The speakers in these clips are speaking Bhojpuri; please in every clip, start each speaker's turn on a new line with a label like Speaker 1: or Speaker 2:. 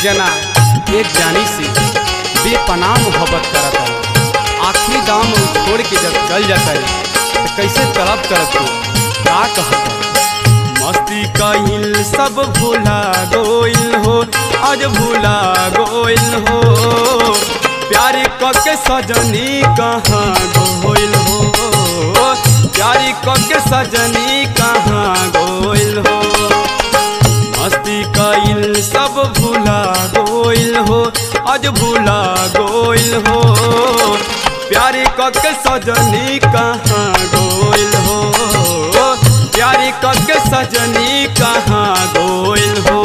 Speaker 1: जना एक जानी से बेपनाह मोहब्बत करता है आखिरी दाम उ छोड़ के जब चल जाता है तो कैसे तड़प करत हो का कहता मस्ती कहिल सब भूला गोइल हो आज भूला गोइल हो प्यारी कके सजनी कहाँ गोइल हो प्यारी कके सजनी कहाँ गोइल हो मस्ती कइल सब भूला गोइल हो आज भूला गोइल हो प्यारी कके सजनी कहाँ गोइल हो प्यारी कके सजनी कहाँ गोइल हो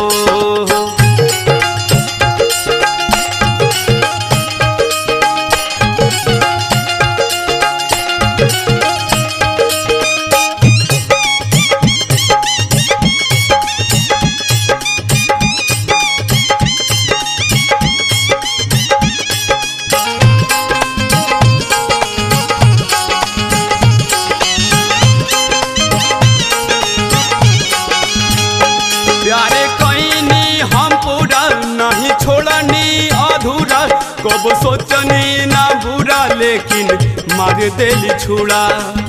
Speaker 1: प्यारे कईनी हम पूरा नहीं छोड़नी अधूरा कब सोचनी ना बुरा लेकिन मार देली छुड़ा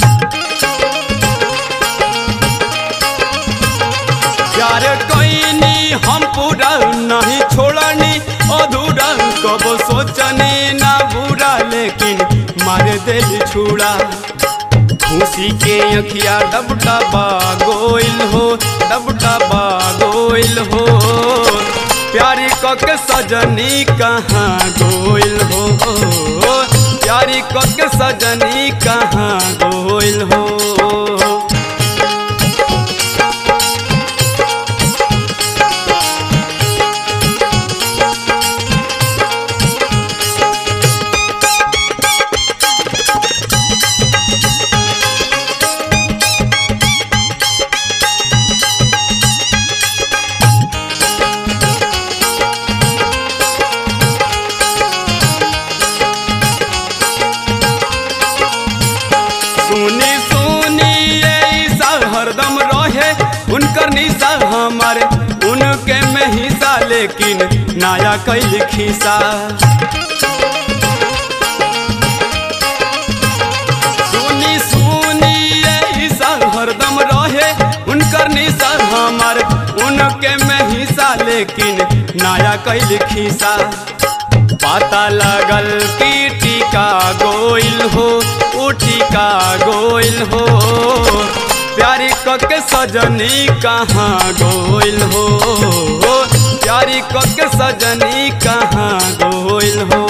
Speaker 1: प्यारे कईनी हम पूरा नहीं छोड़नी अधूरा कब सोचनी ना बुरा लेकिन मार देली छुड़ा खुशी के अखिया डबडबा गोइल हो डबडबा गोइल हो प्यारी कक सजनी कहाँ गोइल हो प्यारी कक सजनी कहाँ गोइल हो सुनी सुनी ये ईसा हरदम रहे उनकर निशा हमारे उनके में हिस्सा लेकिन नया कैल खिसा सुनी सुनी ये ईसा हरदम रहे उनकर निशा हमारे उनके में हिस्सा लेकिन नया कैल खिसा पता लगल की टीका गोइल हो उ टीका गोइल हो प्यारी कके सजनी कहाँ गोइल हो प्यारी कके सजनी कहाँ गोइल हो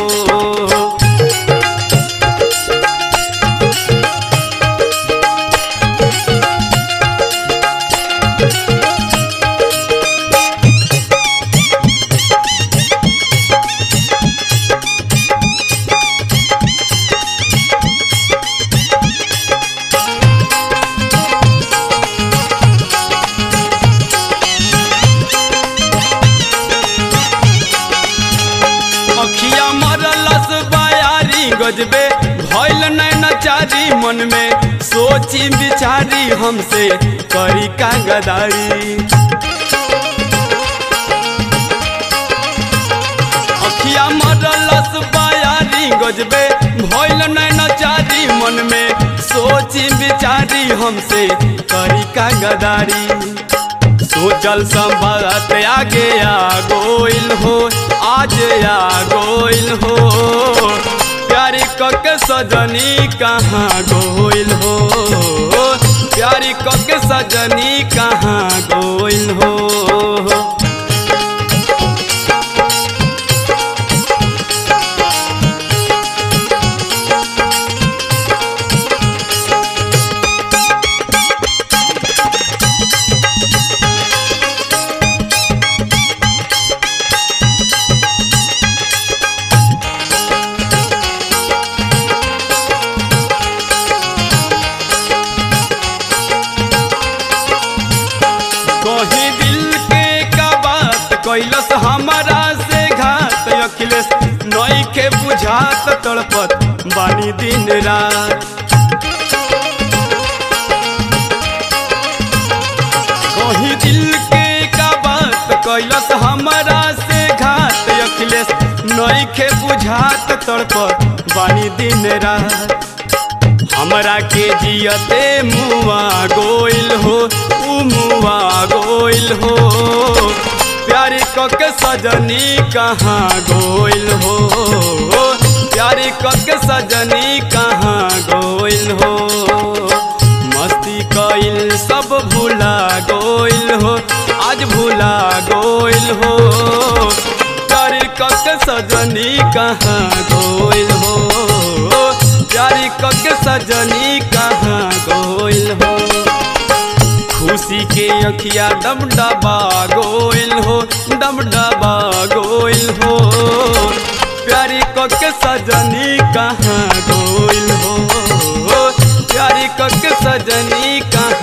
Speaker 1: अखिया मरलस बयारी गजबे भइल नैन चारी मन में सोची बिचारी हमसे करी का गदारी अखिया मरलस बयारी गजबे भइल नैन चारी मन में सोची बिचारी हमसे करी का गदारी सोचल संभलत आगे आ गोइल हो आज आ गोइल हो प्यारी कके सजनी कहाँ गोइल हो प्यारी कके सजनी कहाँ गोइल हो कहीं दिल के का बात कैलस हमारा से घात अखिलेश नई के बुझात तड़पत बानी दिन रात कहीं दिल के का बात कैलस हमारा से घात नइखे बुझात तड़प बानी दिन रात हमरा के जियते मुआ गोइल हो उ मुआ गोइल हो प्यारी कके सजनी कहाँ गोइल हो प्यारी कके सजनी कहाँ गोइल हो मस्ती कइल सब भूला गोइल हो आज भूला गोइल हो प्यारी कके सजनी कहाँ गोइल हो प्यारी कके सजनी कहाँ गोइल हो खुशी के अखिया डब डबा गोइल हो डब डबा गोइल हो प्यारी कके सजनी कहाँ गोइल हो प्यारी कके सजनी कहाँ